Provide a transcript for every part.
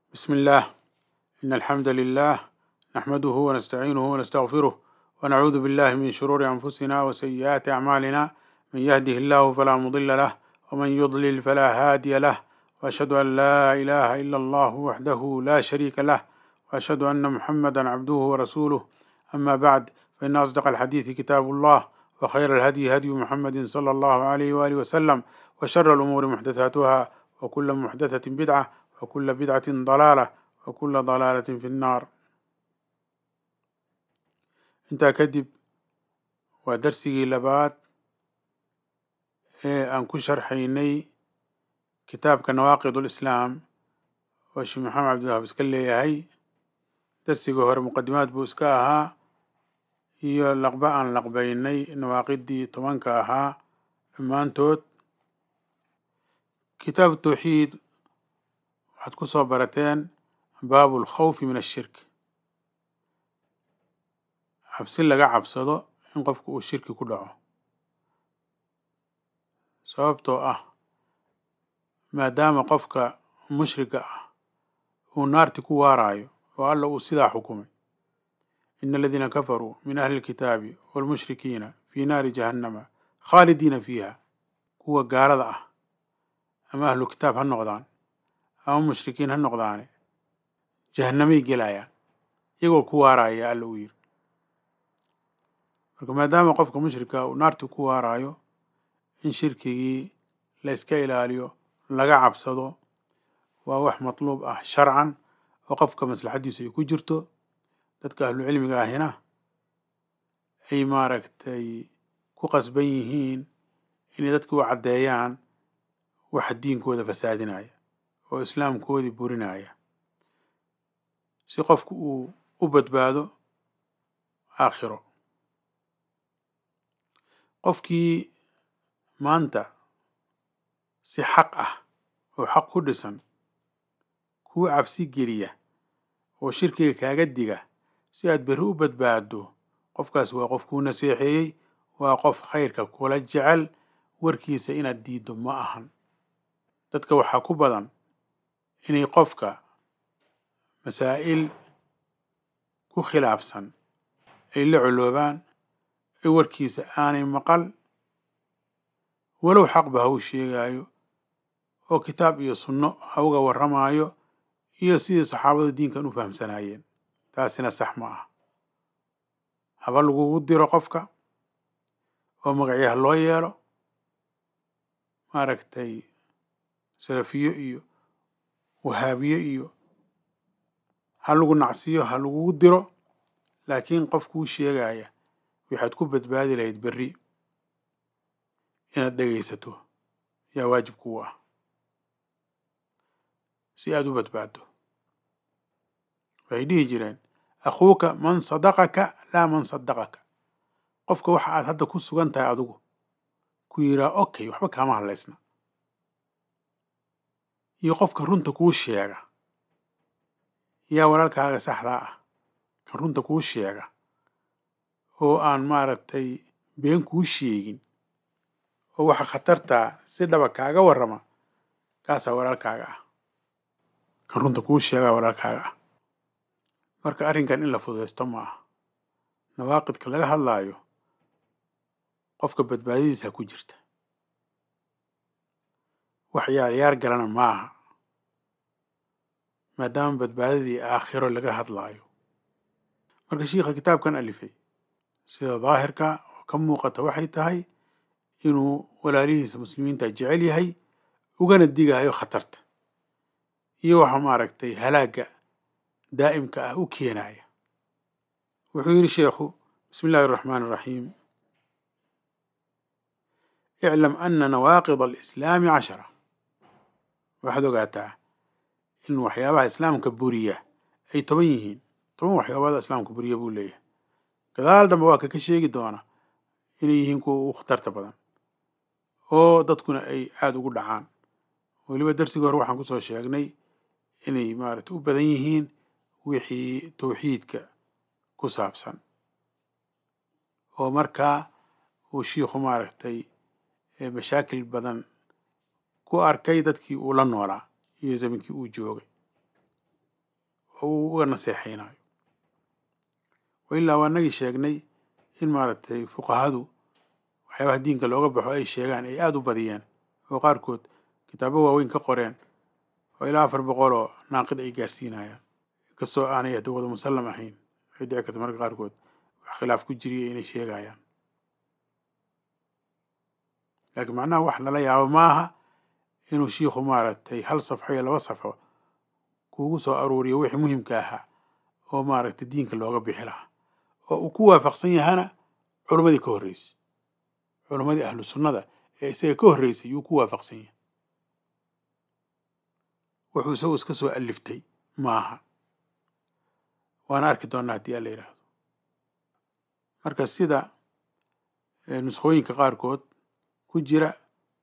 بسم الله إن الحمد لله نحمده ونستعينه ونستغفره ونعوذ بالله من شرور أنفسنا وسيئات أعمالنا من يهده الله فلا مضل له ومن يضلل فلا هادي له وأشهد أن لا إله إلا الله وحده لا شريك له وأشهد أن محمدا عبده ورسوله أما بعد فإن أصدق الحديث كتاب الله وخير الهدي هدي محمد صلى الله عليه وآله وسلم وشر الأمور محدثاتها وكل محدثة بدعة وكل بدعة ضلالة وكل ضلالة في النار intaa kadib waa darsigii labaad ee aan ku sharxaynay kitaabka nawaaqid ulislaam oo sheekh maxamed cabdiwahaab iska leeyahay darsigii hore muqadimaad buu iska ahaa iyo laqba aan laqbaynay nawaaqidii tobanka ahaa dhammaantood kitaabu tawxiid waxaad ku soo barateen baabu alkhawfi min ashirk cabsi laga cabsado in qofku uu shirki ku dhaco sababtoo ah maadaama qofka mushriga ah uu naarti ku waaraayo oo alla uu sidaa xukumay ina aladiina kafaruu min ahli lkitaabi waalmushrikiina fii naari jahannama khaalidiina fiiha kuwa gaalada ah ama ahlu kitaab ha noqdaan ama mushrikiin ha noqdaane jahannamay gelayaan iyagoo ku waaraaya alla uu yiri marka maadaama qofka mushrika uu naarti ku waaraayo in shirkigii la iska ilaaliyo laga cabsado waa wax matluub ah sharcan oo qofka maslaxaddiisu ay ku jirto dadka ahlu cilmiga ahina ay maaragtay ku qasban yihiin inay dadki u caddeeyaan waxa diinkooda fasaadinaya oo islaamkoodii burinaya si qofku uu u badbaado aakhiro qofkii maanta si xaq ah oo xaq ku dhisan kuu cabsi geliya oo shirkiga kaaga diga si aad berri u badbaaddo qofkaas waa qof kuu naseexeeyey waa qof khayrka kula jecel warkiisa inaad diiddo ma ahan dadka waxaa ku badan inay qofka masaa'il ku khilaafsan ay la coloobaan ee warkiisa aanay maqal walow xaqba ha u sheegaayo oo kitaab iyo sunno ha uga warramaayo iyo sidii saxaabadu diinkan u fahamsanaayeen taasina sax ma ah haba lagugu diro qofka oo magacyaha loo yeelo maaragtay salafiyo iyo wahaabiye iyo ha lagu nacsiyo ha lagugu diro laakiin qofkuu sheegaya waxaad ku badbaadi lahayd berri inaad dhegaysato yaa waajib kuu ah si aad u badbaaddo waxay dhihi jireen akhuuka man sadaqaka laa man sadaqaka qofka waxa aad hadda ku sugan tahay adigu ku yiraa okay waxba kaama hadlaysna iyo qofka runta kuu sheega yaa walaalkaaga saxdaa ah kan runta kuu sheega oo aan maaragtay been kuu sheegin oo waxa khatartaa si dhaba kaaga warrama kaasaa walaalkaaga ah kan runta kuu sheegaa walaalkaaga ah marka arrinkan in la fududaysto ma aha nawaaqidka laga hadlaayo qofka badbaadadiisa ku jirta wax yaaryaar galana ma aha maadaama badbaadadii aakhiro laga hadlaayo marka shiikha kitaabkan alifay sida daahirka oo ka muuqata waxay tahay inuu walaalihiisa muslimiinta jecel yahay ugana digayo khatarta iyo waxa maaragtay halaagga daa'imka ah u keenaya wuxuu yidhi sheekhu bismi illahi araxmaani araxiim iclam ana nawaaqid alislaami cashara waxaad ogaataa in waxyaabaha islaamka buriya ay toban yihiin toban waxyaabada islaamka buriya buu leeyahay gadaal dambe waa kaka sheegi doona inay yihiin kuwa ugu khatarta badan oo dadkuna ay aada ugu dhacaan weliba darsigii hore waxaan kusoo sheegnay inay maaragtay u badan yihiin wixii tawxiidka ku saabsan oo markaa uu shiikhu maaragtay mashaakil badan ku arkay dadkii uu la noolaa iyo zaminkii uu joogay oo uu uga naseexaynayo wa ilaa waa nagii sheegnay in maaragtay fuqahadu waxyaabaha diinka looga baxo ay sheegaan ay aada u badiyeen oo qaarkood kitaabo waaweyn ka qoreen oo ilaa afar boqol oo naaqid ay gaarsiinayaan inkastoo aanay hadda wada musallam ahayn waxay dhici karta marka qaarkood wax khilaaf ku jiriya inay sheegayaan laakiin macnaha wax lala yaabo maaha inuu shiikhu maaragtay hal safxo iyo laba safxo kuugu soo aruuriyo wixii muhimka ahaa oo maaragtay diinka looga bixi lahaa oo uu ku waafaqsan yahana culammadii ka horreysay culammadii ahlu sunnada ee isaga ka horreysay yuu ku waafaqsan yahay wuxuu isagu iska soo aliftay maaha waana arki doonnaa haddii alla yidhaahdo marka sida nuskhooyinka qaarkood ku jira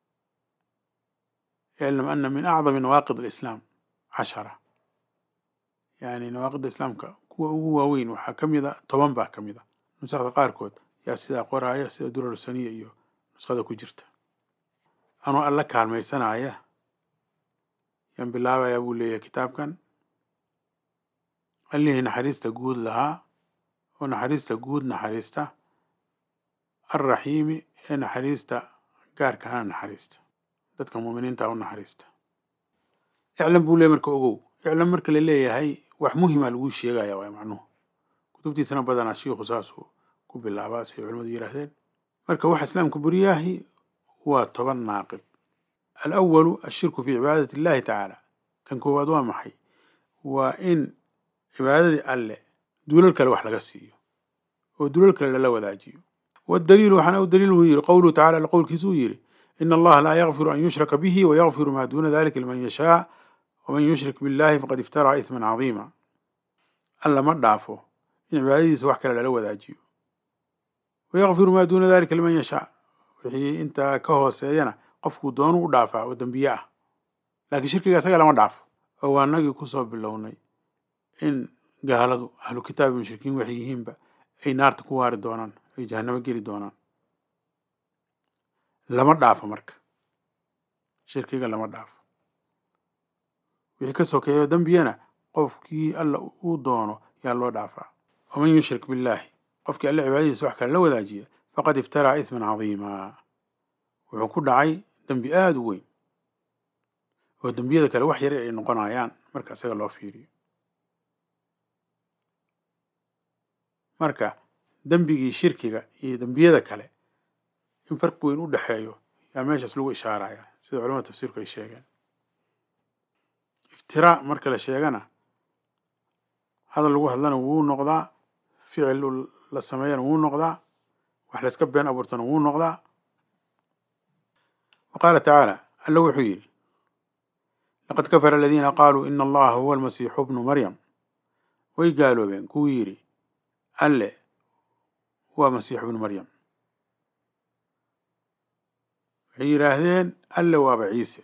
iclam ana min acdami nawaaqid alislaam cashara yani nawaaqidda islaamka kuwa ugu waaweyn waxaa ka mid a toban baa ka mid a nusakda qaarkood yaa sidaa qoraaya sida durar saniya iyo nuskhada ku jirta anuu alla kaalmaysanaya yaan bilaabayaa buu leeyahay kitaabkan allihii naxariista guud lahaa oo naxariista guud naxariista alraxiimi ee naxariista gaarkana naxariista dadka muuminiinta u naxariista iclam buu leeyahy marka ogow iclam marka la leeyahay wax muhima laguu sheegaya waay macnuhu kutubtiisana badanaa shiikhu saasuu ku bilaabaa say culimadu yidhaahdeen marka waxa islaamka buriyaahi waa toban naaqid alawalu ashirku fii cibaadati illahi tacaala kan koowaad waa maxay waa in cibaadadii alle duulal kale wax laga siiyo oo duulal kale lala wadaajiyo waddaliilu waxaana u daliil uu yidhi qowluhu tacala alla qowlkiisu uu yidhi ina allaha laa yakfiru an yushraka bihi wayakfiru maa duuna dalika liman yashaa waman yushrik billahi faqad iftaraa isman cadiima alla ma dhaafo in cibaadadiisa wax kale lala wadaajiyo wayakfiru maa duuna dalika liman yashaa wixii intaa ka hooseeyana qofkuu doonu u dhaafaa oo dembiye ah laakiin shirkiga isaga lama dhaafo oo waa nagii kusoo bilownay in gaaladu ahlu kitaabi mushrikiin waxay yihiinba ay naarta ku waari doonaan ay jahannamo geli doonaan lama dhaafo marka shirkiga lama dhaafo wixii ka sokeeyo dembiyana qofkii alla uu doono yaa loo dhaafaa waman yushrik billaahi qofkii alle cibaadadiisa wax kale la wadaajiya faqad iftaraa isman cadiima wuxuu ku dhacay dembi aada u weyn oo dembiyada kale wax yar ay noqonayaan marka isaga loo fiiriyo marka dembigii shirkiga iyo dembiyada kale in farqi weyn u dhexeeyo yaa meeshaas lagu ishaaraya sida culamada tafsiirku ay sheegeen iftiraa marka la sheegana hadal lagu hadlana wuu noqdaa ficil la sameeyana wuu noqdaa wax layska been abuurtana wuu noqdaa wa qaala tacaala alla wuxuu yidhi laqad kafara aladiina qaaluu ina allaha huwa almasiixu bnu maryam way gaaloobeen kuwii yidhi alle waa masiix bnu maryam waxay yidhaahdeen alle waaba ciise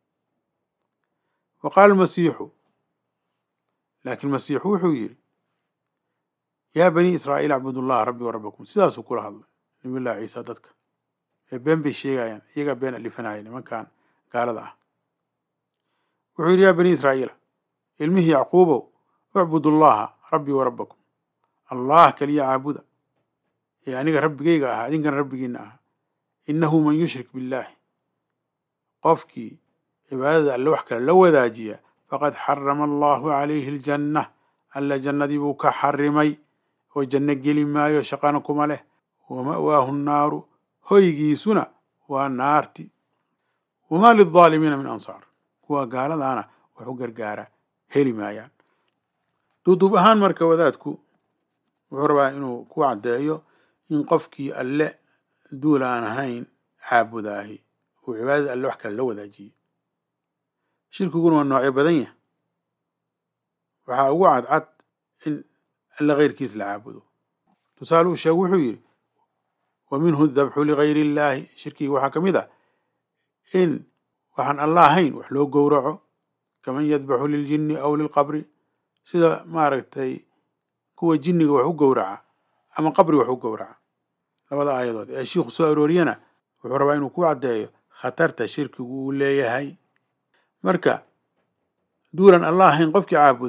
wa qaala almasiixu laakiin masiixu wuxuu yidhi yaa banii israa'iil acbudu llaha rabbi wa rabbakum sidaasuu kula hadlay nabiyullahi ciisa dadka ee been bay sheegayaan iyagaa been alifanaya nimankan gaalada ah wuxuu yidhi yaa banii israa'iila ilmihii yacquubow ucbudu llaha rabbii wa rabbakum allah keliya caabuda ee aniga rabbigayga ah idinkana rabbigiina ah innahu man yushrik billaahi qofkii cibaadada alle wax kale la wadaajiya faqad xarama allahu calayhi aljanna alla jannadii buu ka xarimay oo janno geli maayo shaqana kuma leh wa ma'waahu nnaaru hoygiisuna waa naarti wamaa lildaalimiina min ansaar kuwa gaaladaana wax u gargaara heli maayaan duuduub ahaan marka wadaadku wuxuu rabaa inuu ku caddeeyo in qofkii alle duul aan ahayn caabudaahi uu cibaadada alle wax kale la wadaajiyey shirkiguna waa noocyo badan yahay waxaa ugu cadcad in alle keyrkiis la caabudo tusaale uu sheegu wuxuu yidhi wa minhu dabxu ligayri illaahi shirkiga waxaa ka mid ah in waxaan alla ahayn wax loo gowraco kaman yadbaxu liljinni aw lilqabri sida maaragtay kuwa jinniga wax u gowraca ama qabri wax u gowraca labada aayadood ee shiikhu soo arooriyana wuxuu rabaa inuu ku caddeeyo khatarta shirkigu uu leeyahay marka duulan alla ahayn qofkii caabudaa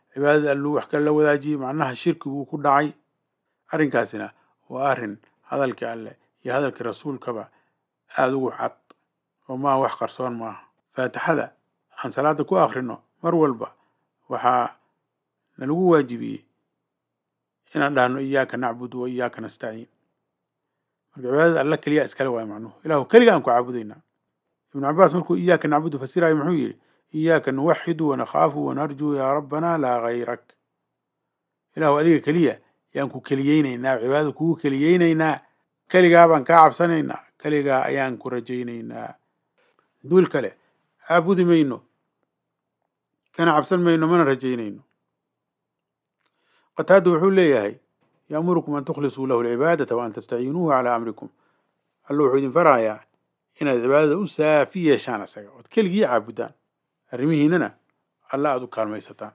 cibaadada alluu wax kale la wadaajiyey macnaha shirkiguu ku dhacay arrinkaasina waa arrin hadalkii alleh iyo hadalkii rasuulkaba aada ugu cad oo maaha wax qarsoon maaha faatixada aan salaada ku akhrino mar walba waxaa nalagu waajibiyey inaan dhahno iyaaka nacbudu wa iyaaka nastaciin marka cibaadada alla keliya iskale waayo macnuhu ilahu keliga aan ku caabudaynaa ibnu cabaas markuu iyaaka nacbudu fasirayo muxuu yidhi iyaaka nuwaxidu wanakhaafu wanarjuu yaa rabbanaa laa gayrak ilahu adiga keliya yaan ku keliyeynaynaa cibaadada kugu keliyeynaynaa keligaa baan kaa cabsanaynaa keligaa ayaan ku rajaynaynaa duul kale caabudi mayno kana cabsan mayno mana rajaynayno qataada wuxuu leeyahay yaamurukum an tukhlisuu lahu alcibaadata wa an tastaciinuuhu calaa amrikum alla wuxuu idin farayaa inaad cibaadada u saafi yeeshaan asaga ood keligii caabudaan arrimihiinana alla aada u kaalmaysataan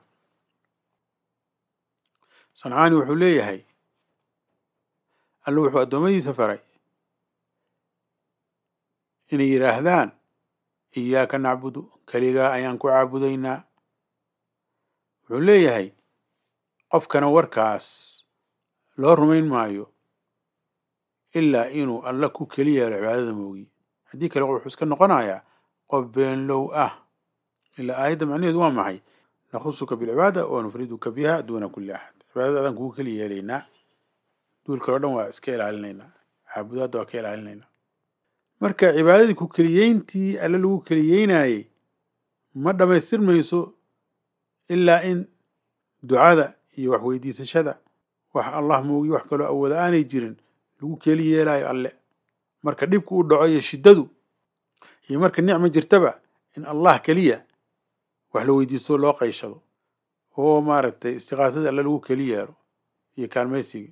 sancaani wuxuu leeyahay alla wuxuu addoommadiisa faray inay yidhaahdaan iyaaka nacbudu keligaa ayaan ku caabudaynaa wuxuu leeyahay qofkana warkaas loo rumayn maayo ilaa inuu alla ku keli yeelo cibaadada moogiye haddii kale wuxuu iska noqonayaa qof beenlow ah ilaa aayadda macnaheedu waa maxay nakhusuka bilcibaada wa nufriduka biha duuna kulli axad cibaadada adaan kugu keli yeelaynaa duul kale o dhan waa iska ilaalinaynaa caabudaadda waa ka ilaalinaynaa marka cibaadadii ku keliyeyntii alle lagu keliyeynaayey ma dhammaystirmayso ilaa in ducada iyo wax weydiisashada wax allah moogiyo wax kaloo awooda aanay jirin lagu keli yeelaayo alle marka dhibku u dhaco iyo shiddadu iyo marka nicma jirtaba in allah keliya wax la weydiisto loo qayshado oo maaragtay istiqaasada alle lagu keli yeelo iyo kaalmaysiga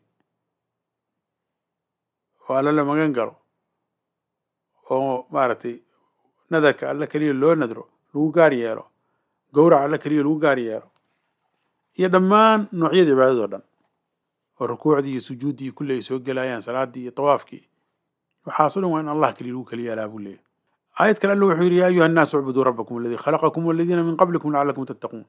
oo alle la magan galo oo maaragtay nadarka alle keliya loo nadro lagu gaar yeelo gowrac alle keliya lagu gaar yeelo iyo dhammaan noocyada cibaadadoo dhan oo rukuucdii iyo sujuuddii iyo kulli ay soo gelayaan salaaddii iyo tawaafkii waxaaso dhan waa in allah keliya lagu keliya yaalaa buu leeyahy aayad kale alla wuxuu yidhi yaa ayuha annaasu ucbuduu rabbakum aladii khalaqakum waladiina min qablikum lacallakum tattaquun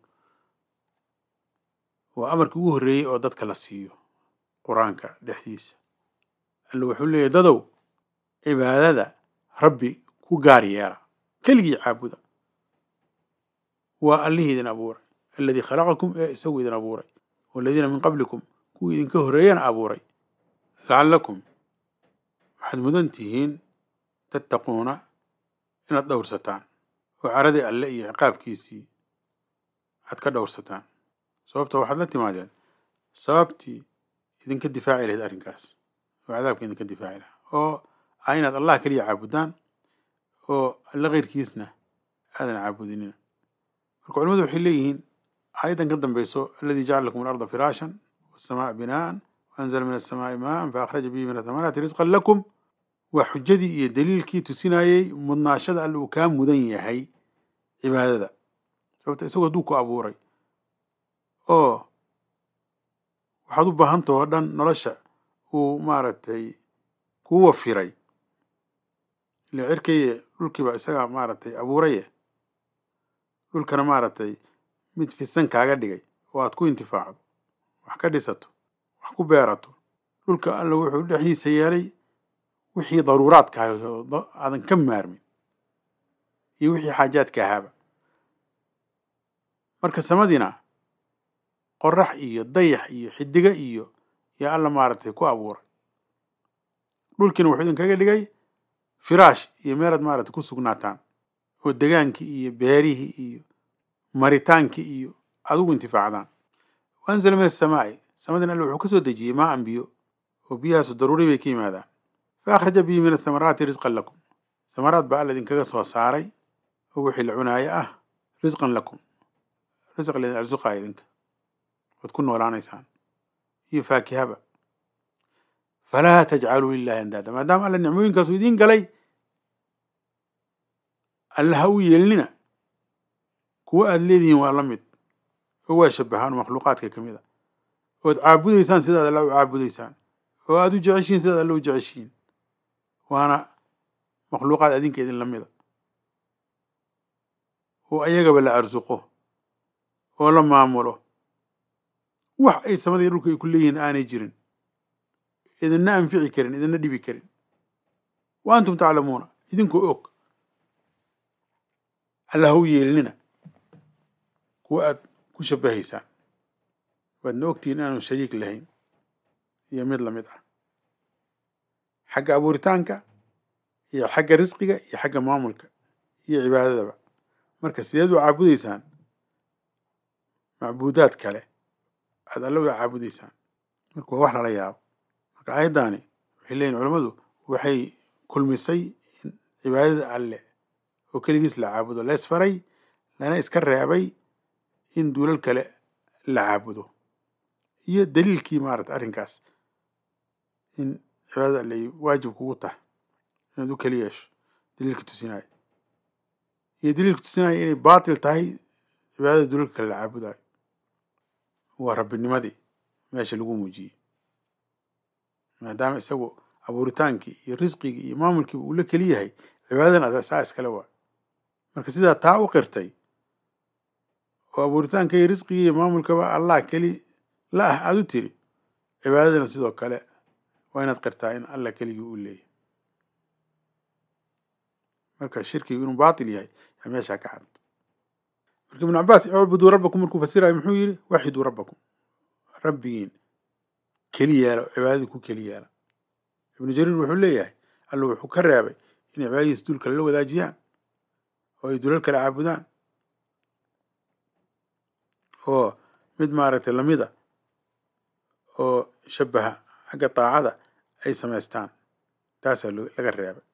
waa amarkii ugu horreeyey oo dadka la siiyo qur-aanka dhexdiisa alla wuxuu leeyahy dadow cibaadada rabbi ku gaar yeela keligii caabuda waa allihii idin abuuray aladii khalaqakum ee isagu idin abuuray waladiina min qablikum kuwii idinka horreeyana abuuray lacallakum waxaad mudan tihiin tattaquuna inaad dhowrsataan oo caradii alle iyo ciqaabkiisii aad ka dhowrsataan sababta waxaad la timaadeen sababtii idinka difaaci lahayd arrinkaas oo cadaabka idinka difaaci lahaa oo ah inaad allah keliya caabudaan oo alle keyrkiisna aadan caabudinina marka culimadu waxay leeyihiin aayaddan ka dambeyso aladii jacala lakum alarda firaashan wasamaa binaan waanzala min asamaai maan faakhraja bihi min athamaraati risqan lakum waa xujadii iyo daliilkii tusinayey mudnaashada alle uu kaa mudan yahay cibaadada sababta isagoo hadduu ku abuuray oo waxaad u baahantah oo dhan nolosha uu maaragtay kuu wafiray ile cirkaye dhulkiiba isagaa maaragtay abuuraye dhulkana maaragtay mid fisan kaaga dhigay oo aad ku intifaacdo wax ka dhisato wax ku beerato dhulka alla wuxuu dhexdiisa yeelay wixii daruuraadka ahay oo aadan ka maarmin iyo wixii xaajaadka ahaaba marka samadiina qorax iyo dayax iyo xidiga iyo yaa alla maaragtay ku abuuray dhulkiina wuxuu idinkaga dhigay firaash iyo meelaad maaragtay ku sugnaataan oo degaankii iyo beerihii iyo maritaankii iyo aad ugu intifaacdaan waanzala min asamaa'i samadina alle wuxuu ka soo dejiyey maa an biyo oo biyahaasu daruuri bay ka yimaadaan fa akhraja bihi min athamaraati risqan lakum samaraad baa alla idinkaga soo saaray oo wixii la cunaayo ah risqan lakum risq laydin arsuqaaya idinka waad ku noolaanaysaan iyo faakihaba falaa tajcaluu lilahi andaada maadaama alla nicmooyinkaasu idiin galay alla ha u yeelnina kuwa aada leedihiin waa la mid oo waa shabahaan oo makhluuqaadka ka mid a ood caabudaysaan sidaad alla u caabudaysaan oo aada u jeceshiin sidaad alla u jeceshiin waana makhluuqaad adinka idin la mida oo ayagaba la arsuqo oo la maamulo wax ay samada iyo dhulka ay ku leeyihiin aanay jirin idinna anfici karin idinna dhibi karin wa antum taclamuuna idinkoo og alla ha u yeelinina kuwa aad ku shabahaysaan waadna ogtihiin inaanu shariik lahayn iyo mid lamid ah xagga abuuritaanka iyo xagga risqiga iyo xagga maamulka iyo cibaadadaba marka sideed u caabudaysaan macbuudaad kale aad alla wada caabudaysaan marka waa wax lala yaabo marka aayaddaani waxay leeyihin culammadu waxay kulmisay in cibaadada alle oo keligiis la caabudo la isfaray lana iska reebay in duulal kale la caabudo iyo daliilkii maarata arrinkaas in cibaadada alle ay waajib kugu tahay inaad u keli yeesho daliilka tusinaayo iyo daliilka tusinaya inay baatil tahay cibaadada dulalka kale la caabudayo waa rabbinimadii meesha lagu muujiyey maadaama isagu abuuritaankii iyo risqigii iyo maamulkiiba uu la keli yahay cibaadadan asaa iskale waa marka sidaa taa u qirtay oo abuuritaanka iyo risqigii iyo maamulkaba allah keli la ah aada u tiri cibaadadana sidoo kale waa inaad qirtaa in allah keligii uu leeyahy marka shirkigu inuu baatil yahay yaa meeshaa ka cad marka ibnu cabaas icbuduu rabbakum markuu fasirayo muxuu yidhi waxiduu rabbakum rabbigiin keli yeela cibaadadii ku keli yeela ibnu jariir wuxuu leeyahay alla wuxuu ka reebay inay cibaadadiisa dul kale la wadaajiyaan oo ay dulal kale caabudaan oo mid maaragtay lamida oo shabaha xagga daacada ay samaystaan taasaa laga reebay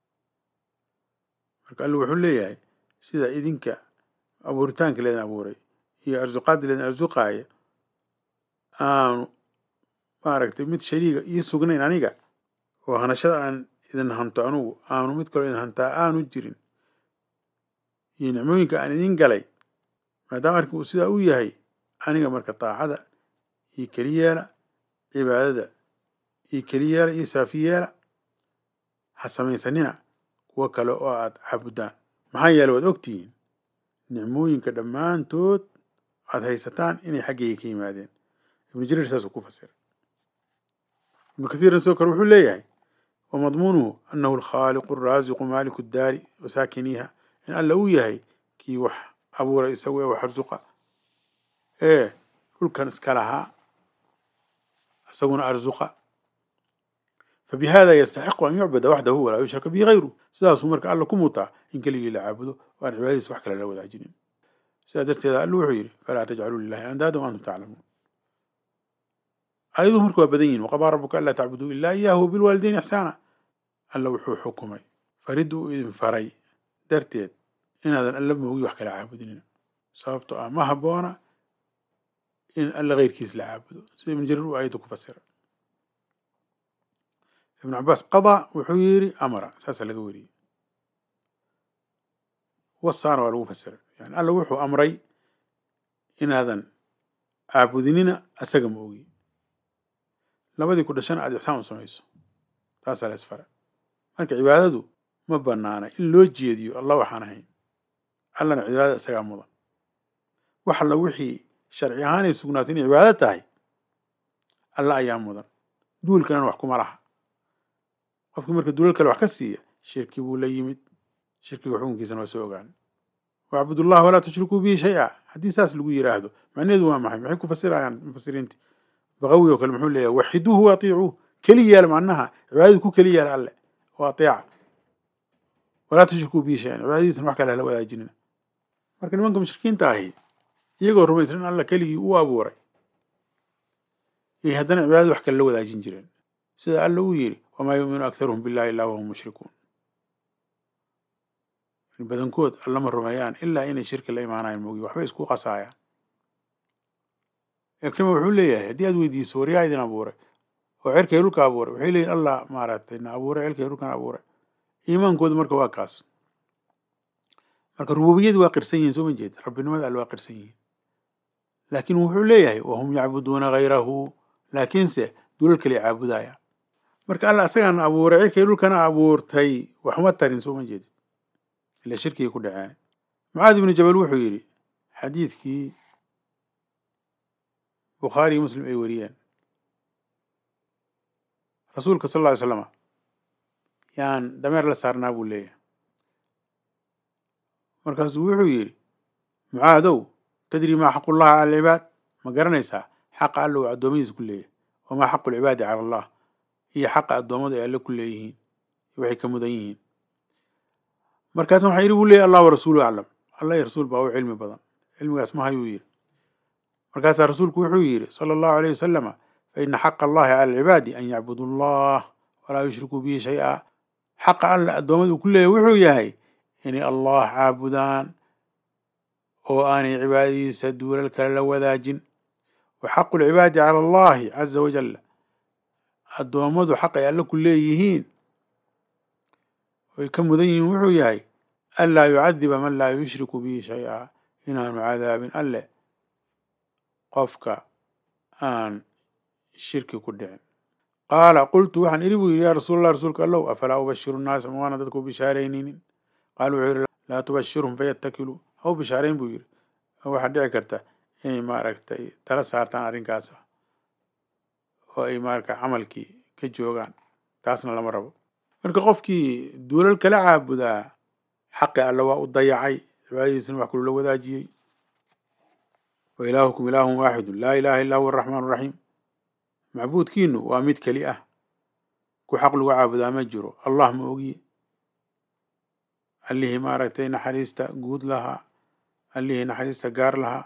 marka alla wuxuu leeyahay sida idinka abuuritaanka leedin abuuray iyo arsuqaadda leedin arsuqaaya aanu maaragtay mid shariiga ii sugnayn aniga oo hanashada aan idin hanto anugu aanu mid kaloo idin hantaa aanu jirin iyo nicmooyinka aan idin galay maadaama arkin uu sidaa u yahay aniga marka daacada iyo keli yeela cibaadada iyo keli yeela iyo saafi yeela ha samaysanina kuwo kale oo aad caabudaan maxaa yeele waad ogtihiin nicmooyinka dhammaantood aad haysataan inay xaggayga ka yimaadeen ibnu jariir saasuu ku fasiray ibnu kathiirna sidoo kale wuxuu leeyahay wamadmuunuhu anahu alkhaaliqu araasiqu maaliku daari wasaakiniiha in alla uu yahay kii wax abuura isagu ee wax arsuqa ee dhulkan iska lahaa isaguna arsuqa fabihada yastaxiqu an yucbada waxdahu walaa yushraka bihi hayru sidaasuu marka alla ku mutaa in keligii la caabudo oo aan cibaadadiisa wax kale la wadaajinin sidaa darteeda alla wuxuu yidhi falaa tajcaluu lilahi andaada wa antum taclamuun aayaduhu marka waa badan yihin waqadaa rabuka anlaa tacbuduu ilaa iyaahu bilwaalidayn ixsaana alla wuxuu xukumay farid uu idin faray darteed inaadan alla moogi wax kala caabudinin sababto ah ma habboona in alla keyrkiis la caabudo sida ibn jariir uu aayadda ku fasira ibnu cabaas qadaa wuxuu yidhi amara saasaa laga weriyey wasaana waa lagu fasiray yani alla wuxuu amray inaadan caabudinina asaga ma ogi labadii ku dhashana aada ixsaan u samayso taasaa la isfara marka cibaadadu ma banaana in loo jeediyo allah waxaan ahayn allana cibaadada isagaa mudan wax alla wixii sharci ahaan ay sugnaatay inay cibaado tahay alla ayaa mudan duul kalena wax kuma laha qofkii marka duulal kale wax ka siiya shirki buu la yimid shirkiga xukunkiisana waa soo ogaan wacbudullaha walaa tushrikuu bihi shay-a haddii saas lagu yidhaahdo macnaheedu waa maxay maxay ku fasirayaan mufasiriinta baqawi oo kale muxuu leeyahay waxiduuhu wa atiicuuh keli yaala macnaha cibaadadu ku keli yaala alle oo ateeca walaa tushrikuu bihi shay-an cibaadadiisana wax kale hala wadaajinina marka nimanka mushrikiinta ahi iyagoo rumaysan in alla keligii uu abuuray yay haddana cibaadada wax kale la wadaajin jireen sida alla uu yidhi wamaa yuuminu akharuhum billahi illaa wahum mushrikuun badankood allama rumeeyaan ilaa inay shirki la imaanayaan moogi waxbay isku qasaayaan ikrima wuxuu leeyahay haddii aad weydiiso waryaa idin abuuray oo cirkay dhulka abuuray waxay leeyihin allah maaragtay na abuuray cirkay dhulkan abuuray iimaankooda marka waa kaas marka rububiyadii waa qirsan yihiin soo ma jeed rabbinimada alle waa qirsan yihiin laakiin wuxuu leeyahay wahum yacbuduuna hayrahu laakiinse dulal kale caabudaya marka alla asagaan abuuray cirkay dhulkana abuurtay waxuma tarin soo ma jeedid ila shirkigay ku dhaceen mucaad ibnu jabal wuxuu yidhi xadiidkii bukhaari iyo muslim ay wariyeen rasuulka sal lla ly slama yaan dameer la saarnaa buu leeyahay markaasuu wuxuu yidhi mucaadow tadri maa xaqu llahi cala alcibaad ma garanaysaa xaqa alla uu addoommadiisa ku leeyahay wamaa xaqu lcibaadi cala allah iyo xaqa addoommadu ay alle ku leeyihiin waxay ka mudan yihiin markaas waxaa yidhi buu leeyahy allah warasuulu aclam allah iyo rasuul baa u cilmi badan cilmigaas ma hayuu yidhi markaasaa rasuulku wuxuu yidhi sala allahu alayh wasalama fa ina xaqa allahi cala alcibaadi an yacbudu allah walaa yushrikuu bihi shay-a xaqa alla addoommadu ku leeyahy wuxuu yahay inay allah caabudaan oo aanay cibaadadiisa duulal kale la wadaajin wa xaqu lcibaadi cala allahi caza wajal addoommadu xaq ay alle ku leeyihiin oy ka mudan yihiin wuxuu yahay anlaa yucadiba man laa yushriku bihi shay-a inaanu cadaabin alle qofka aan shirki ku dhicin qaala qultu waxaan idhi buu yidhi yaa rasuul allah rasuulka allow afalaa ubashiru nnaasa ma waana dadku bishaaraynaynin qaala wuxuu yidhi laa tubashirhum fayatakiluu ha u bishaarayn buu yidhi waxaa dhici karta inay maaragtay tala saartaan arrinkaas oo ay marka camalkii ka joogaan taasna lama rabo marka qofkii duulal kala caabudaa xaqi alle waa u dayacay cibaadadiisana wax kulula wadaajiyey wa ilaahukum ilaahun waaxidun laa ilaha illa huwa araxmaan araxiim macbuudkiinu waa mid keli ah ku xaq lagu caabudaa ma jiro allah ma ogiye allihii maaragtay naxariista guud lahaa allihii naxariista gaar lahaa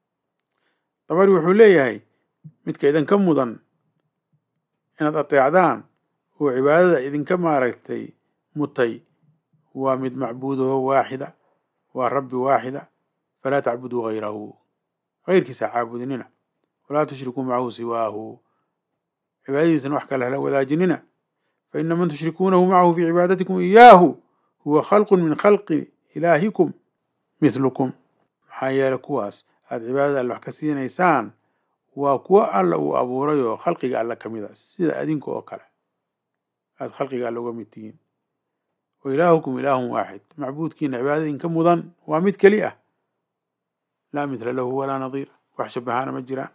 dabari wuxuu leeyahay midka idinka mudan inaad ateecdaan oo cibaadada idinka maaragtay mutay waa mid macbuudaho waaxida waa rabbi waaxida falaa tacbuduu hayrahu hayrkiisa caabudinina walaa tushrikuu macahu siwaahu cibaadadiisana wax kale hala wadaajinina fa ina man tushrikuunahu macahu fii cibaadatikum iyaahu huwa khalqun min khalqi ilaahikum mithlukum maxaa yeele kuwaas aada cibaadada alle wax ka siinaysaan waa kuwo alla uu abuuray oo khalqiga alle ka mid a sida adinka oo kale aada khalqiga alle uga mid tihiin wa ilaahukum ilaahun waaxid macbuudkiina cibaadada idinka mudan waa mid keli ah laa mithla lahu walaa nadiir wax shabahaana ma jiraan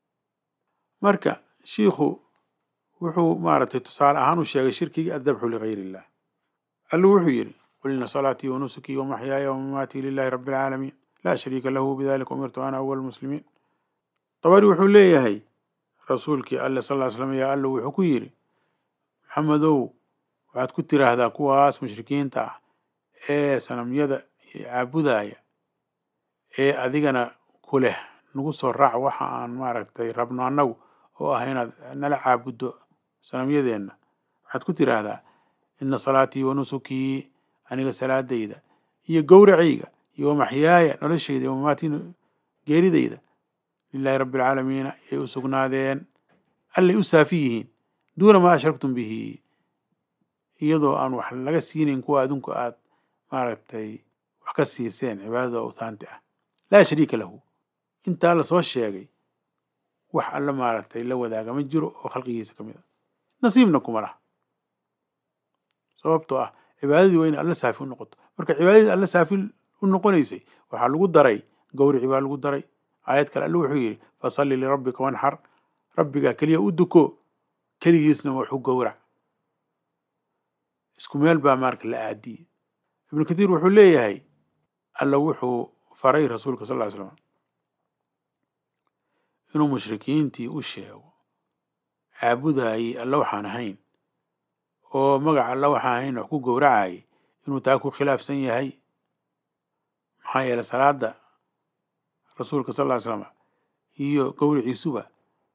marka shiikhu wuxuu maaragtay tusaale ahaan u sheegay shirkigii addabxu ligayr illah alluu wuxuu yidhi qul ina salaatii wa nusukii wa maxyaaya wa mamaatii lilahi rabbi alcaalamiin laa shariika lahu bidalika umirtu ana awal muslimiin dabari wuxuu leeyahay rasuulkii alle sal ly slam yaa allo wuxuu ku yidhi maxamedow waxaad ku tiraahdaa kuwaas mushrikiinta ah ee sanamyada caabudaya ee adigana ku leh nagu soo raac waxa aan maaragtay rabno annagu oo ah inaad nala caabuddo sanamyadeenna waxaad ku tiraahdaa ina salaatii wa nusukii aniga salaadayda iyo gowracayga iyo wamaxyaaya noloshayda iyo mamaatii geeridayda lilahi rabbi alcaalamiina yay u sugnaadeen allay u saafi yihiin duuna maa ashraktum bihi iyadoo aan wax laga siinayn kuwa adinku aad maaragtay wax ka siiseen cibaadada awthaanti ah laa shariika lahu intaa lasoo sheegay wax alla maaragtay la wadaaga ma jiro oo khalqigiisa ka mid a nasiibna kuma laha sababtoo ah cibaadadii waa inay alla saafi u noqoto marka cibaadadii alla saafi u noqonaysay waxaa lagu daray gowrici baa lagu daray aayad kale alle wuxuu yidhi fasalli lirabbika wanxar rabbigaa keliya u duko keligiisna waxu gowrac isku meel baa marka la aadiyey ibnu kathiir wuxuu leeyahay alla wuxuu faray rasuulka sal ly slam inuu mushrikiintii u sheego caabudayey alla waxaan ahayn oo magaca alla waxaan ahayn wax ku gowracayay inuu taa ku khilaafsan yahay maxaa yeeley salaada rasuulka sal ly slam iyo gowriciisuba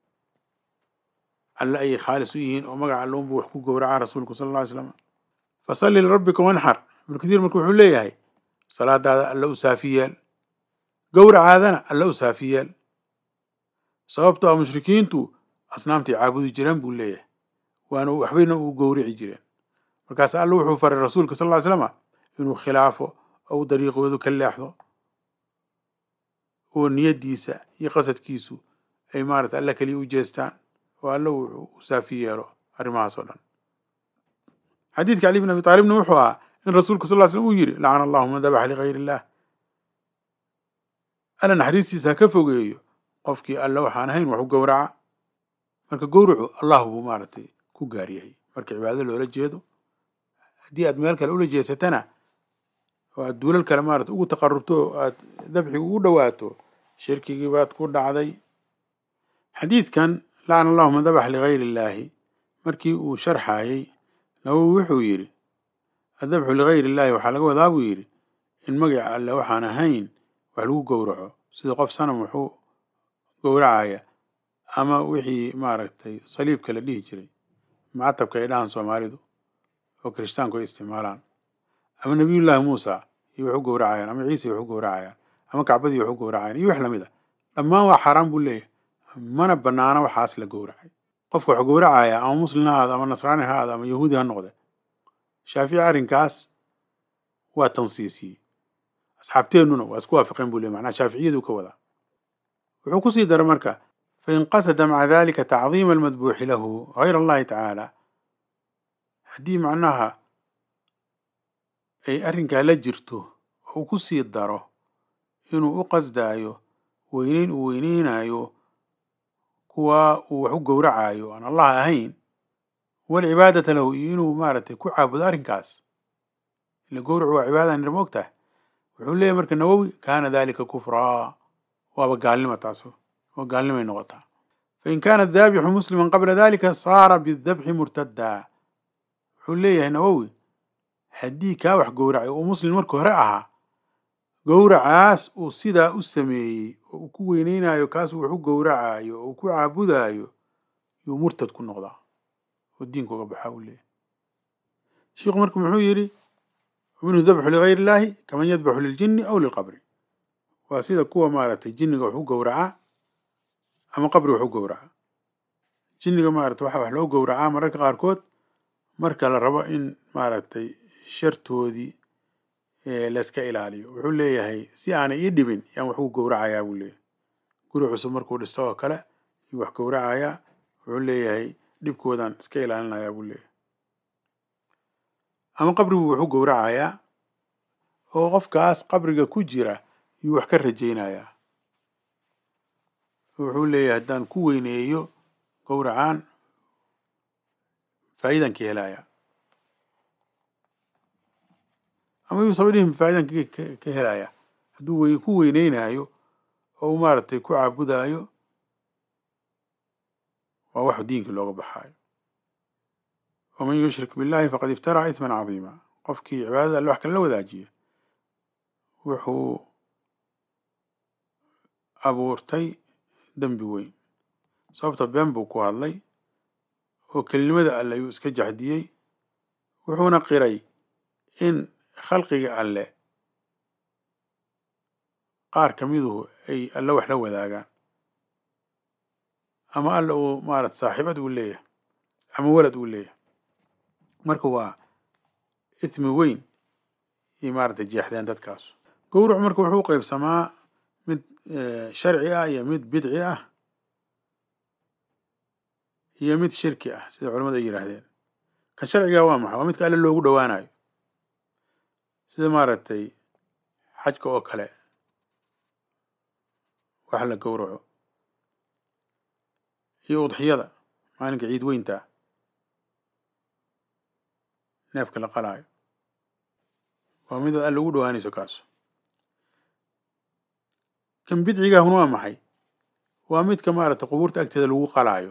alle ayay khaalis u yihiin oo magaca alla unbu wax ku gowracaa rasuulku sal lla ly slam fasalli lirabbika wanxar ibnu kathiir marka wuxuu leeyahay salaadaada alla u saafi yeel gowracaadana alla u saafi yeel sababto a mushrikiintu asnaamtay caabudi jireen buu leeyahay waana waxbayna u gowrici jireen markaas alla wuxuu faray rasuulka sal ly slama inuu khilaafo ou dariiqoodu ka leexdo oo niyaddiisa iyo qasadkiisu ay maarata alla keliya u jeestaan oo alla wuxuu u saafi yeelo arrimahaas oo dhan xadiidka cali bn abi taalibna wuxuu ahaa in rasuulku sal ly slm uu yidhi lacana allahu man dabaxa ligayr illah alla naxariistiisa ha ka fogeeyo qofkii alle waxaan ahayn wax u gowraca marka gowracu allah buu maaragtay ku gaar yahay marka cibaado loola jeedo haddii aad meel kale ula jeesatana oo aad duulal kale maarata ugu taqarubto oo aad dabxi ugu dhowaato shirkigii baad ku dhacday xadiidkan lacana allahu man dabax ligayri illaahi markii uu sharxaayey nawowi wuxuu yidhi addabxu ligayri illaahi waxaa laga wadaa buu yidhi in magaca alle waxaan ahayn wax lagu gowraco sida qof sanam wuxuu gowracaya ama wixii maaragtay saliibka la dhihi jiray macatabka ay dhahaan soomaalidu oo kirishtaanku ay isticmaalaan ama nebiyullaahi muusa iyo wax u gowracayaan ama ciise wax u gowracayaan ama kacbadii wax u gowracayaan iyo wax lamid a dhammaan waa xaaraan buu leeyahay mana banaana waxaas la gowracay qofka wax gowracaya ama muslim ha ahaado ama nasraani ha ahaado ama yahuudi ha noqde shaafici arrinkaas waa tansiisiyey asxaabteennuna waa isku waafaqeen buu leey macnaha shaaficiyadu ka wadaa wuxuu kusii dara marka fain qasada maca dalika tacdiima almadbuuxi lahu gayra allahi tacaala haddii macnaha ay arrinkaa la jirto uu ku sii daro inuu u qasdaayo weyneyn uu weyneynayo kuwa uu wax u gowracayo aan allah ahayn walcibaadata lahu iyo inuu maaragtay ku caabudo arrinkaas ila gowracu waa cibaada nir moogtahay wuxuu leeyahy marka nawowi kaana dalika kufraa waaba gaalnima taaso oo gaalnimay noqotaa fain kaana daabixu musliman qabla dalika saara bidabxi murtadaa wuxuu leeyahay nawowi haddii kaa wax gowracay uu muslim marka hore ahaa gowracaas uu sidaa u sameeyey oo uu ku weyneynayo kaasuu wax u gowracayo oo uu ku caabudayo yuu murtad ku noqdaa oo diinka uga baxaa uu leeyahy shiikhu marka muxuu yidhi minhu dabxu ligayr illaahi kaman yadbaxu liljini aw lilqabri waa sida kuwa maaragtay jinniga wax u gowraca ama qabri wax u gowraca jinniga maaragtay waxa wax loo gowracaa mararka qaarkood marka la rabo in maaragtay shartoodii layska ilaaliyo wuxuu leeyahay si aanay ii dhibin yaan wax u gowracayaa buu leeyahay guri cusub markuu dhisto oo kale yuu wax gowracayaa wuxuu leeyahay dhibkoodaan iska ilaalinayaa buu leeyahay ama qabriguu wax u gowracayaa oo qofkaas qabriga ku jira yuu wax ka rajaynayaa wuxuu leeyahay haddaan ku weyneeyo gowracaan faa'iidaan ka helayaa ama yuusaba dhihin faa'idan ka helaya hadduu wey ku weyneynayo oo uu maaragtay ku caabudaayo waa wax diinkii looga baxaayo waman yushrik billahi faqad iftaraa isman cadiima qofkii cibaadada alle wax kale la wadaajiya wuxuu abuurtay dembi weyn sababta been buu ku hadlay oo kelinimada alle ayuu iska jaxdiyey wuxuuna qiray in khalqiga alle qaar ka miduhu ay alle wax la wadaagaan ama alle uu maarata saaxiibad uu leeyahay ama walad uu leeyahay marka waa ismi weyn iyo maaragtay jeexdeen dadkaasu gowracu marka wuxuu qeybsamaa mid sharci ah iyo mid bidci ah iyo mid shirki ah sida culamadu ay yidhaahdeen kan sharciga waa maxay waa midka alle loogu dhowaanayo sida maaragtay xajka oo kale wax la gowraco iyo udxiyada maalinka ciid weyntaa neefka la qalaayo waa mid alle ugu dhowaanayso kaasu kan bidcigaahuna waa maxay waa midka maaragtay qubuurta agteeda lagu qalaayo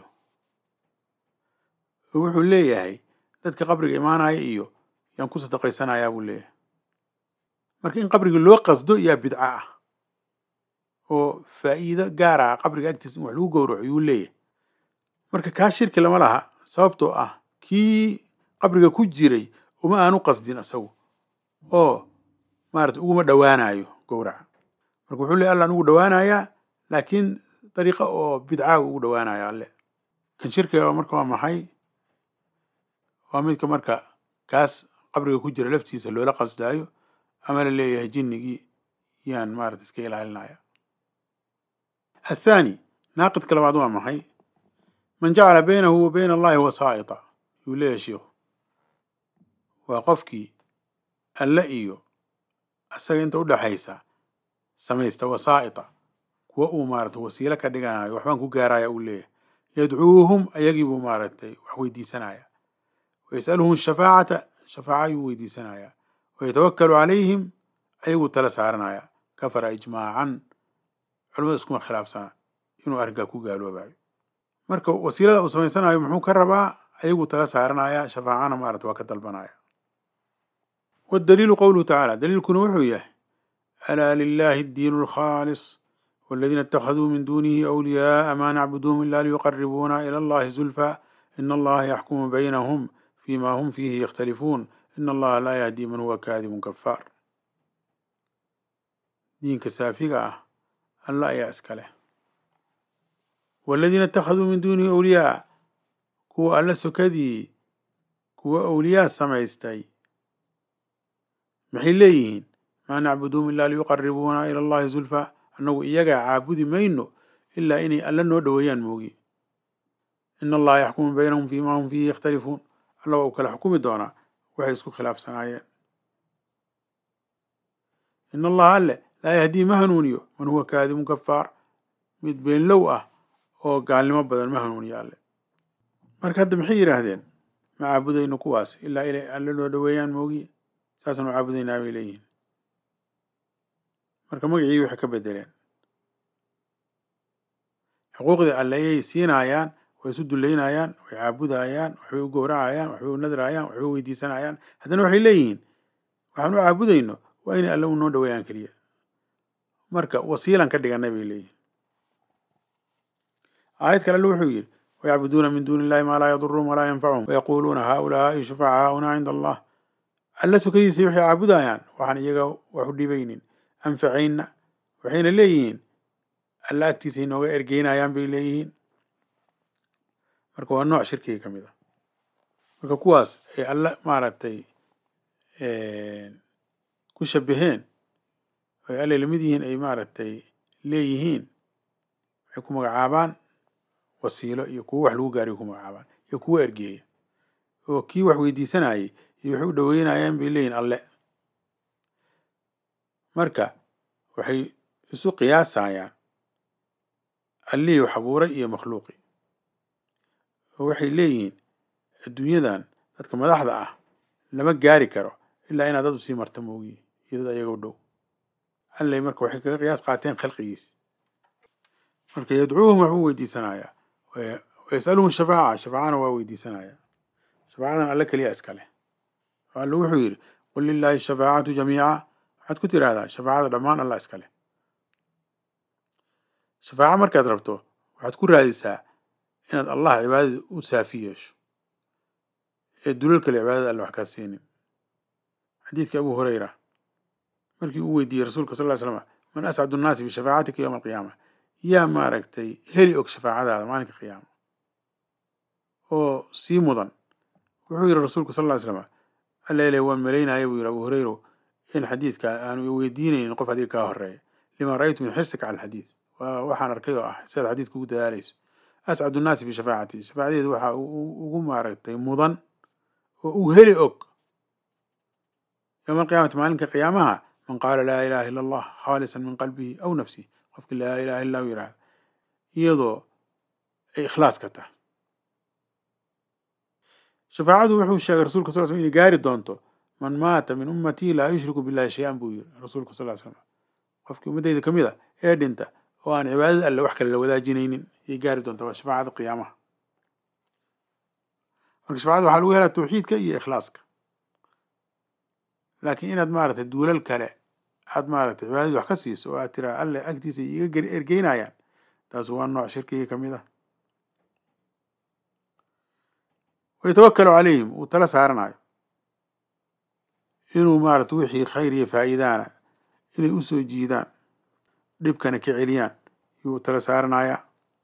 oo wuxuu leeyahay dadka qabriga imaanaya iyo yaan ku sadaqaysanayaa buu leeyahay marka in qabriga loo qasdo yaa bidco ah oo faa'iido gaar ah qabriga agtiisa in wax lagu gowraco yuu leeyahay marka kaa shirki lama laha sababtoo ah kii qabriga ku jiray uma aanu qasdin asagu oo maarata uguma dhowaanayo gowraca marka wuxuu leeyahy allaan ugu dhowaanayaa laakiin dariiqa oo bidcaa ugu dhowaanaya alle kan shirkiga marka waa maxay waa midka marka kaas qabriga ku jira laftiisa loola qasdaayo ama la leeyahay jinnigii yaan maarata iska ilaalinaya athaani naaqidka labaad waa maxay man jacala baynahu wa bayna allahi wasaa'ita yuu leeyahay shiikhu waa qofkii alle iyo asaga inta udhaxaysa samaysta wasaa'ita kuwa uu maaragtay wasiilo ka dhiganayo waxbaan ku gaaraya uu leeyahay yadcuuhum ayagiibuu maaragtay wax weydiisanaya wayas'aluhum shafaacata shafaaca ayuu weydiisanaya wayatawakkalu calayhim ayaguu tala saaranaya kafara ijmaacan culamada iskuma khilaafsana inuu arrinkaa ku gaaloobayo marka wasiilada uu samaysanayo muxuu ka rabaa ayaguu tala saaranaya shafaacana maarata waa ka dalbanaya waddaliilu qowluhu tacaala daliilkuna wuxuu yahay alaa lilahi addiinu alkhaalis والذين اتخذوا من دونه أولياء ما نعبدهم إلا ليقربونا إلى الله زلفى إن الله يحكم بينهم فيما هم فيه يختلفون إن الله لا يهدي من هو كاذب كفار دينك سافقة الله يأسكله والذين اتخذوا من دونه أولياء كو ألا سكدي كو أولياء سمعستي maxay leeyihiin maa nacbuduhum ilaa liyuqaribuuna ila allahi zulfa annagu iyagaa caabudi mayno ilaa inay alla noo dhoweeyaan moogi ina allaha yaxkumu baynahum fiima hum fiihi yakhtalifuun alla waa uu kala xukumi doonaa waxay isku khilaafsanaayeen ina allaha alle laa yahdii ma hanuuniyo man huwa kaadibun kafaar mid beenlow ah oo gaalnimo badan ma hanuuniyo alle marka hadda maxay yidhaahdeen ma caabudayno kuwaas ilaa inay alle noo dhoweeyaan moogi saasaan u caabudaynaa bay leeyihiin marka magacii waxay ka bedeleen xuquuqdii alle ayay siinayaan way isu dullaynayaan way caabudayaan waxbay u gowracayaan waxbay u nadrayaan waxbay u weydiisanayaan haddana waxay leeyihiin waxaan u caabudayno waa inay alle u noo dhoweeyaan keliya marka wasiilan ka dhiganay bay leeyihiin aayad kale alle wuxuu yidhi wayacbuduuna min duuni illahi maa laa yaduruhum walaa yanfacuhum wayaquuluuna haaulaai shufacaauna cinda allah alla sukadiisa waxay caabudayaan waxaan iyaga wax u dhibaynin anfacayna waxayna leeyihiin alla agtiisa inooga ergeynayaan bay leeyihiin marka waa nooc shirkiga ka mid a marka kuwaas ay alla maaragtay ku shabaheen ay allay lamid yihiin ay maaragtay leeyihiin waxay ku magacaabaan wasiilo iyo kuwo wax lagu gaariyo ku magacaabaan iyo kuwo ergeeya oo kii wax weydiisanayay iyo waxay u dhoweynayaan bay leeyihin alle marka waxay isu qiyaasayaan allihii wax abuuray iyo makhluuqii oo waxay leeyihiin adduunyadan dadka madaxda ah lama gaari karo ilaa inaad dad u sii marta moogiyi iyo dad ayaga u dhow allay marka waxay kaga qiyaas qaateen khalqigiis marka yadcuuhum waxbuu weydiisanayaa wayas'aluhum shafaaca shafaacana waa weydiisanayaa shafaacadan alle keliya iska leh alle wuxuu yidhi qul lilaahi shafaacatu jamiica waxaad ku tiraahdaa shafaacada dhammaan allah iska leh shafaaco markaad rabto waxaad ku raadisaa inaad allah cibaadada u saafi yeesho ee dulal kale cibaadada alle wax kaa siinin xadiidkii abu hurayra markii uu weydiiyey rasuulka sal ly slama man ascadu nnaasi bishafaacatika yowma alqiyaama yaa maaragtay heli og shafaacadaada maalinka qiyaama oo sii mudan wuxuu yidhi rasuulku sal ly slama allele waan malaynaya buu yidhi abu hurayro in xadiidka aanu weydiinaynin qof adiga kaa horeeya lima ra'aytu min xirsika cala alxadiid waa waxaan arkay oo ah sidaad xadiidka ugu dadaalayso ascadu nnaasi bishafaacati shafaacadeedu waxaa ugu maaragtay mudan oo uu heli og yowma alqiyaamati maalinka qiyaamaha man qaala laa ilaha illa allah khaalisan min qalbihi aw nafsihi qofki laa ilaha illa u yidhahda iyadoo ay ikhlaas ka tahay shafaacadu wuxuu sheegay rasulka sal slam inay gaari doonto man maata min ummatii laa yushriku billahi shay-an buu yiri rasuulka sal ly slam qofkii ummaddayda ka mid a ee dhinta oo aan cibaadada alle wax kale la wadaajinaynin ayay gaari doonta waa shafaacada qiyaamaha marka shafacada waxaa lagu helaa tawxiidka iyo ikhlaaska laakiin inaad maaragtay duulal kale aad maaragtay cibaadadii wax ka siiso oo aad tiraa alle agtiisa iga ergeynayaan taas waa nooc shirkigii ka mid ah wayatawakalu calayhim uu tala saaranayo inuu maaragtay wixii khayr iyo faa'iidaana inay u soo jiidaan dhibkana ka celiyaan yuu tala saaranayaa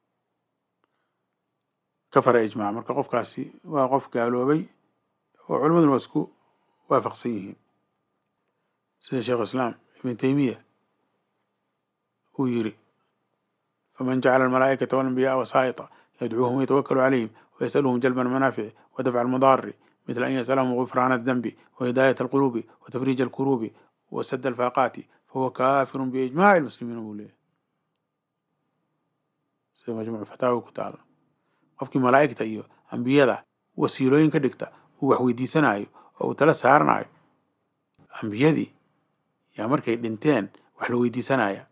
kafara ijmaac marka qofkaasi waa qof gaaloobay oo culimaduna waa isku waafaqsan yihiin sida sheekhu islaam ibn taymiya uu yiri faman jacala almalaa'ikata walanbiya'a wasaa'ita yadcuuhum wayatawakalu calayhim ويسألهم جلب المنافع ودفع المضار مثل أن يسألهم غفران الذنب وهداية القلوب وتفريج الكروب وسد الفاقات فهو كافر بإجماع المسلمين بوليه sida majmuuc fataawi ku taalo qofkii malaa'igta iyo ambiyada wasiilooyin ka dhigta uu wax weydiisanayo oo uu tala saaranayo ambiyadii yaa markay dhinteen wax la weydiisanaya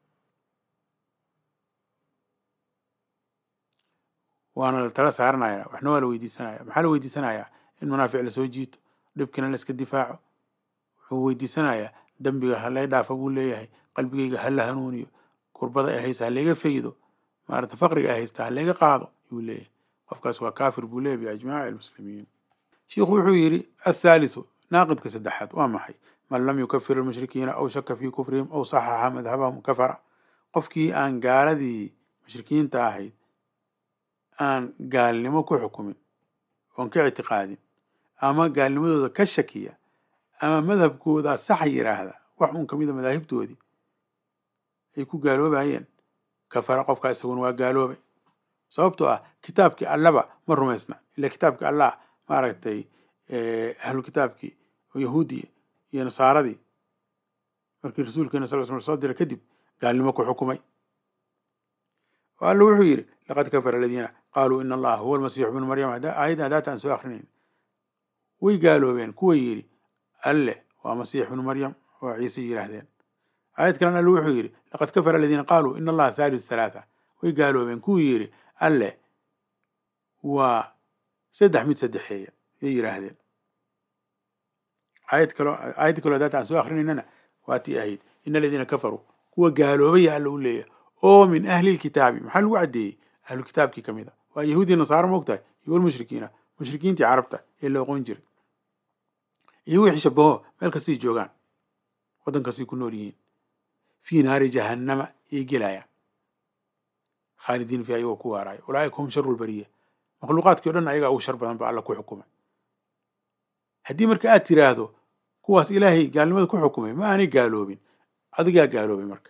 waana la tala saaranaya waxna waa la weydiisanaya maxaa la weydiisanayaa in manaafic lasoo jiito dhibkina la iska difaaco wuxuu weydiisanayaa dembiga ha lay dhaafa buu leeyahay qalbigayga ha la hanuuniyo kurbada ay haysta ha layga faydo maarata faqriga ay haysta ha layga qaado yuu leeyahay qofkaas waa kaafir buu leeyahy biijmaaci almuslimiin shiikhu wuxuu yidhi athaalithu naaqidka saddexaad waa maxay man lam yukafir almushrikiina aw shaka fii kufrihim aw saxaxa madhabahum kafara qofkii aan gaaladii mushrikiinta ahayd aan gaalnimo ku xukumin oon ka ictiqaadin ama gaalnimadooda ka shakiya ama madhabkooda sax yidhaahda wax uun kamida madaahibtoodii ay ku gaaloobayeen kafara qofkaa isaguna waa gaaloobay sababtoo ah kitaabkii allaba ma rumaysna ila kitaabkii allah maaragtay ahlu kitaabkii oo yahuudii iyo nasaaradii markii rasuulkeena sal sl soo diray kadib gaalnimo ku xukumay oo alla wuxuu yidhi laqad kafara aladiina qaaluu ina allaha huwa almasiixu bnu maryam aayadda hadaata aan soo akrinayn way gaaloobeen kuwa yidhi alle waa masiix bnu maryam oo ciise yidhaahdeen aayad kalena alle wuxuu yidhi laqad kafara aladiina qaaluu ina allaha thaalithu thalaatha way gaaloobeen kuwii yidhi alle waa saddex mid saddexeeya yay yidhaahdeen aayad kaloo aayad kaloo hadaata aan soo akrinaynana waa tii ahayd ina aladiina kafaruu kuwa gaaloobaya alla u leeyahay oo min ahli lkitaabi maxaa lagu caddeeyey ahlu kitaabkii ka mid a waa yahuudiya nasaaro moogtahay iyo walmushrikiina mushrikiintii carabta ee la oqon jiray iyo wixii shabaho meel kastay joogaan waddan kastay ku nool yihiin fii naari jahannama yay gelayaan khaalidiin fi ayagoo ku waaraayo ulaaika hum sharu lbariya makhluuqaadkii o dhan ayagaa ugu shar badan ba alla ku xukumay haddii marka aad tiraahdo kuwaas ilaahay gaalnimada ku xukumay ma aanay gaaloobin adigaa gaaloobay marka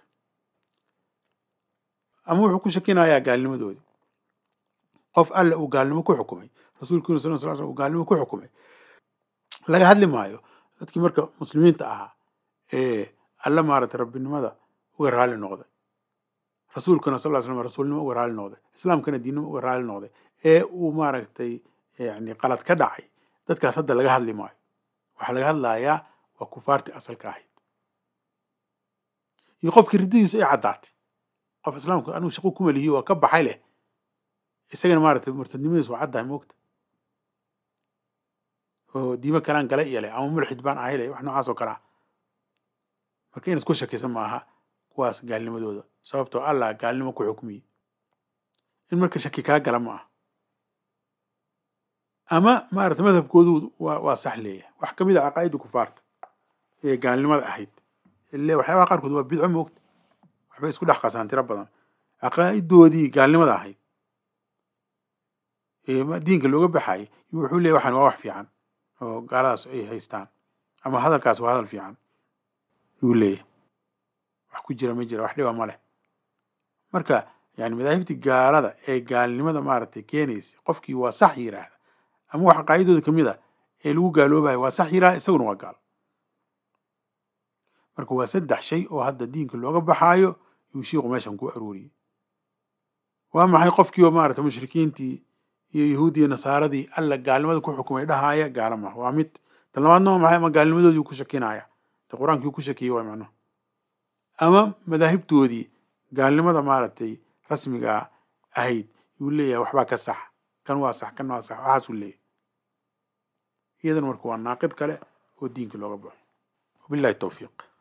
ama wuxuu ku shakinayaa gaalnimadoodii qof alle uu gaalnimo ku xukumay rasuulkiina sal sl uu gaalnimo ku xukumay laga hadli maayo dadkii marka muslimiinta ahaa ee alle maaragtay rabbinimada uga raali noqday rasuulkana sal slam rasuulnimo uga raali noqday islaamkana diinnimo uga raali noqday ee uu maaragtay yani qalad ka dhacay dadkaas hadda laga hadli maayo waxaa laga hadlayaa waa kufaartii asalka ahayd iyo qofkii riddadiisu ay caddaatay qof islaamku anigu shaqo kuma lihiyo waa ka baxay leh isagana maaragtay murtadnimadiis waa caddahay moogta oo diimo kalaan gala iyo leh ama mulxid baan ahay leh wax noocaas oo kalea marka inaad ku shakaysan maaha kuwaas gaalnimadooda sababtoo allah gaalnimo ku xukmiyey in marka shaki kaa gala ma aha ama maarata madhabkoodu waa waa sax leeyahay wax ka mid a caqaa'idda kufaarta ee gaalnimada ahayd ile waxyaabaha qaarkood waa bidco moogta waxbay isku dhex qasaan tiro badan caqaa'idoodii gaalnimada ahayd diinka looga baxayay wuxuu leeyahy waxaan waa wax fiican oo gaaladaas ay haystaan ama hadalkaas waa hadal fiican yuu leeyahay wax ku jira ma jira wax dhiba ma leh marka yani madaahibtii gaalada ee gaalnimada maaragtay keenaysa qofkii waa sax yiraahda ama wax caqaa'idooda ka mid a ee lagu gaaloobayo waa sax yiraahda isaguna waa gaal marka waa saddex shay oo hadda diinka looga baxaayo yuu shiiku meeshan ku arooriyey waa maxay qofkii oo maarata mushrikiintii iyo yahuudiya nasaaradii alla gaalnimada ku xukumay dhahaaya gaala maha waa mid tan labaadna waa maxay ama gaalnimadoodii ku shakinaya de qur-aankii ku shakiyey waa macnuhu ama madaahibtoodii gaalnimada maaragtay rasmiga ahayd yuu leeyahay waxbaa ka sax kan waa sax kan waa sax waxaasuu leeyahay iyadana marka waa naaqid kale oo diinka looga baxo wabillahi towfiiq